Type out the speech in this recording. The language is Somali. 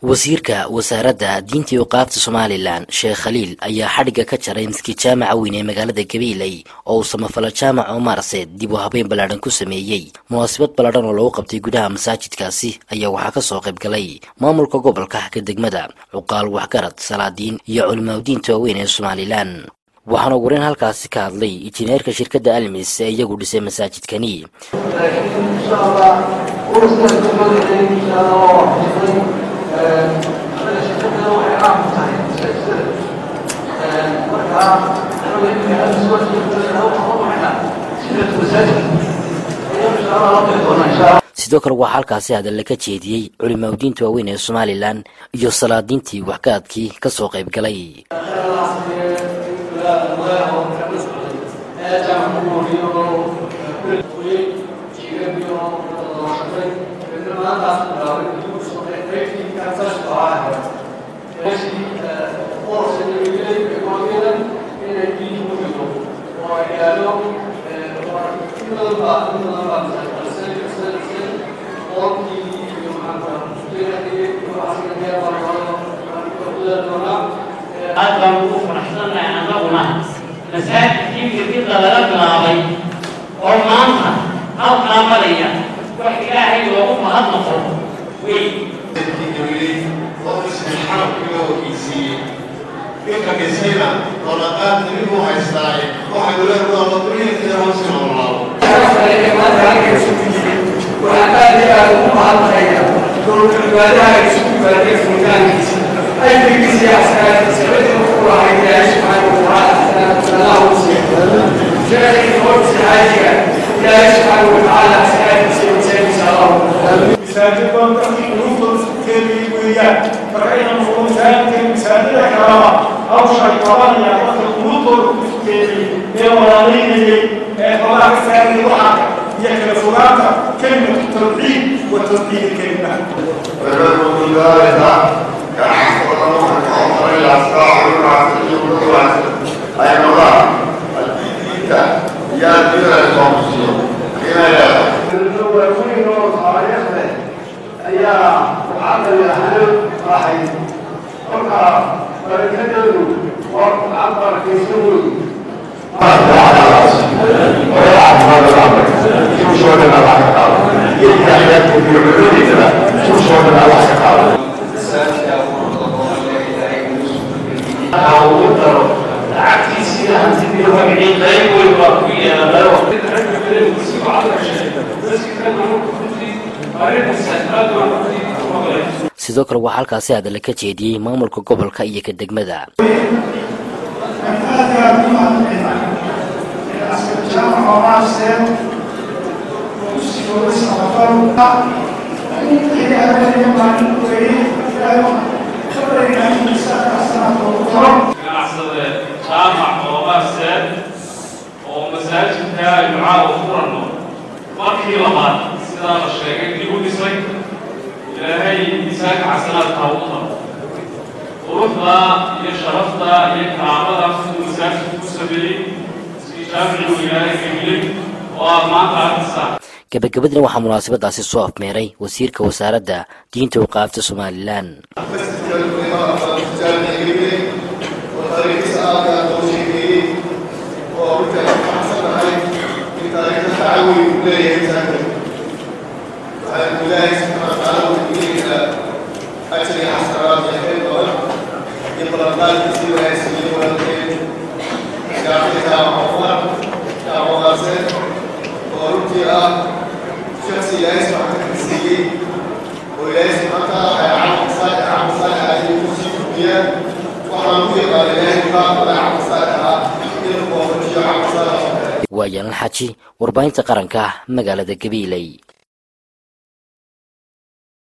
wasiirka wasaaradda diinta iyo qaabta somalilan sheekh khaliil ayaa xadhigga ka jaray maskiid jaamaca weyn ee magaalada gabiiley oo uu samafalo jaamac omarse dib u habeyn ballaadhan ku sameeyey munaasabad ballaadhan oo lagu qabtay gudaha masaajidkaasi ayaa waxaa ka soo qayb galay maamulka gobolka ka degmada cuqaal waxgarad salaadiin iyo culimaadiinta waaweyn ee somalilan waxaana ugu horeyn halkaasi ka hadlay injineerka shirkadda almis ee iyagu dhisay masaajidkani sidoo kale waxaa halkaasi hadalla ka jeediyey culimaadiinta waaweyn ee somalilan iyo salaadiintii waxgaadkii ka soo qayb galay aad baan ugu faraxsannahay annaguna masaajidkii firkida laga bilaabay oo maanta halkaa maraya wax ilaahay loogu mahadnaqo wey ninka kasiina dolaqaad nimigu haystaaye waxay uleedahay ladurihiisa hoos noolaado waxaan aad iyo aad ugu mahadnaqaya dowlad cibaadaha isugu yimaadeen furitaankiisa ajrigiisa iyo xasanaadkiisa cidda u lahay ilaahay subxaana watacaala xasanaadkanaha u siiyo sheekhi hortiisa xaajiga ilaahay subxaana watacaala xasanaadkiisa iyo masaajidkiisa allah masaajiddoon dadkii qulubtooda isku keenayay weeyaan marka inaan noqdo masaajidka masaajida kalaba hawshay qabanaya dadka qulubtooda isku keenayay ee walaalaynayay ee xoolaha ka saarayay waxaa iyo kala fogaanta kelimatu tawxiid wa tawxiid kelima ويقول ذلك كعصر الله وعمر الأسرار والعسل والعسل أي الله الدين يا دين القومسية حين لا الأولين وصالحنا ayaa waxaa la halo raxay kolka barakadoodu waa gacan barakaysan weyn lacagtiisii hantidii magacii qayb weyn baa ku yeelanayo sidoo kale waxaa halkaasi hadalla ka jeediyey maamulka gobolka iyo ka degmada ganacsade jaamac oomaarseed oo masaajidka aynu caawa furanno markii labaad sidaa la sheegay dib u dhisay ilaahay miisaanka xasanaadka ha u qabo quruxda iyo sharafta iyo karaamada siduu masaajidku ku sameeyey si jaamicigu ilaahay geliyey oo aad maanta arkaysaa gabagabadina waxaa munaasabadaasi soo afmeeray wasiirka wasaaradda diinta u qaabta somalilan شخص لا يسمع تكنسيه ولا يسمع حتى عمل صالح عمل صالح هذه المسلم الدنيا وأنا نقول قال لا ينفع ولا عمل صالح يلقى وفرجع عمل صالح waa yaalan xaji warbaahinta qaranka magaalada gabiiley